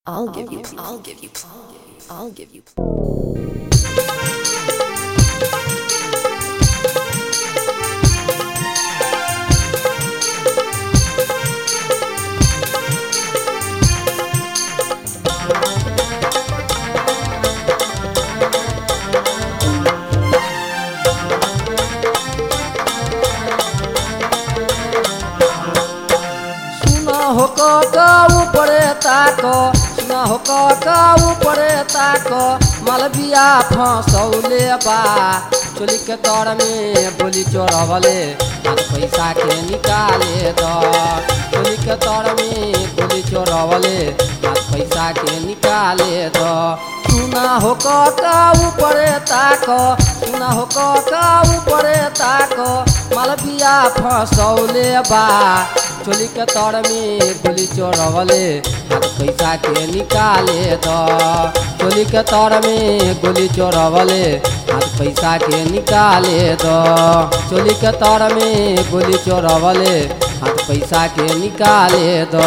I'll give you, I'll give you, I'll give you. सुना हो का ऊपरे ताक सुना हो का ऊपरे ताक मलबिया फसौले बा चोली के तर में बोली चोरवले हाथ पैसा के निकाले द चोली के तर में बोली चोरवले हाथ पैसा के निकाले द सुना हो का ऊपरे ताक सुना हो का ऊपरे ताक मलबिया फसौले बा चोली के तर में गोली चोरवले हाथ पैसा के निकाले द चोली के तर में गोली चोरवले हाथ पैसा के निकाले द चोली के तर में गोली चोरवले हाथ पैसा के निकाले द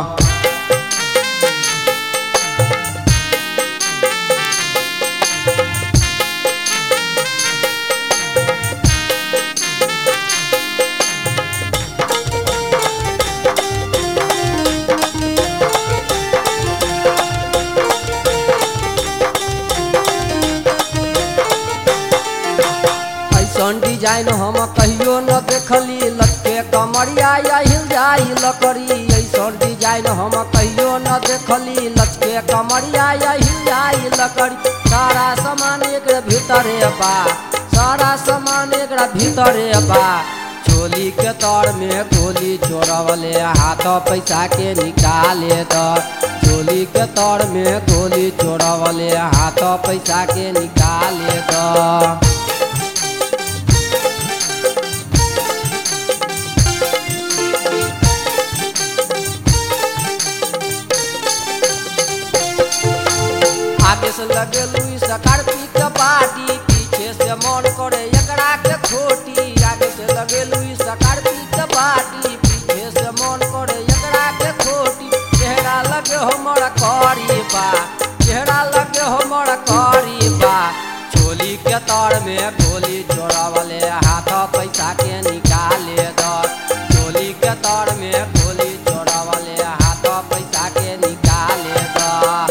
ऐसन डिजाइन हम कहियो न देखली लटके कमरिया या हिल जाई लकड़ी ऐसन डिजाइन हम कहियो न देखली लटके कमरिया या हिल जाई लकड़ी सारा सामान एक भीतरे बा सारा सामान एक भीतरे बा चोली के तर में गोली चोरवले हाथ पैसा के निकाले द चोली के तर में गोली चोरवले हाथ पैसा के निकाले द आगे से लगे लुई स्कॉर्पियो के पार्टी पीछे से मन करे एकरा के खोटी आगे से लगे लुई स्कॉर्पियो के पार्टी पीछे से मन करे एकरा के खोटी चेहरा लगे हमर करी बा चेहरा लगे हमर करी बा चोली के तर में गोली चोरावले हाथ पैसा के निकाले द चोली के तर में गोली चोरावले हाथ पैसा के निकाले द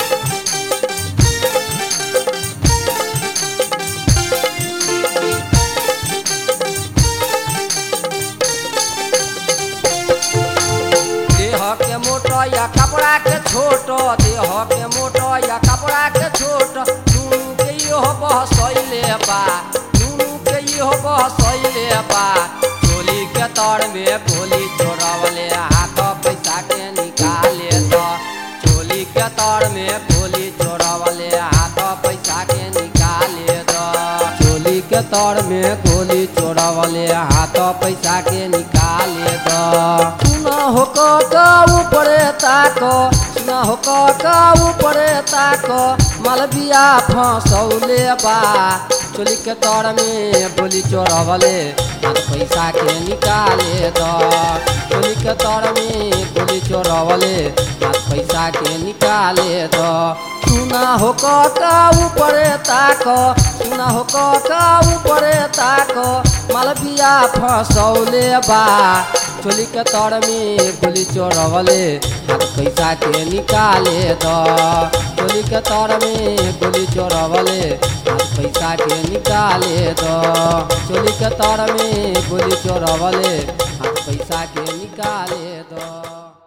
देह के मोटो या कपड़ा के छोटो देह के मोटो या कपड़ा के छोट दुनू के इहो बहसैले बा दुनू के इहो बहसैले बा चोली के तर में गोली चोरवले हाथ पैसा के निकाले द चोली के तर में गोली चोरवले हाथ पैसा के निकाले द चोली के तर में गोली चोरवले हाथ पैसा के निकाले द सुना हो का ऊपरे ताक सुना हो का ऊपरे ताक मलबिया फसौले बा चोली के तर में बोली चोरवले हाथ पैसा के निकाले द चोली के तर में बोली चोरवले हाथ पैसा के निकाले द सुना हो का ऊपरे ताक सुना हो का ऊपरे ताक मलबिया फसौले बा चोली के तर में गोली चोरवले हाथ पैसा के निकाले द चोली के तर में गोली चोरवले हाथ पैसा के निकाले द चोली के तर में गोली चोरवले हाथ पैसा के निकाले द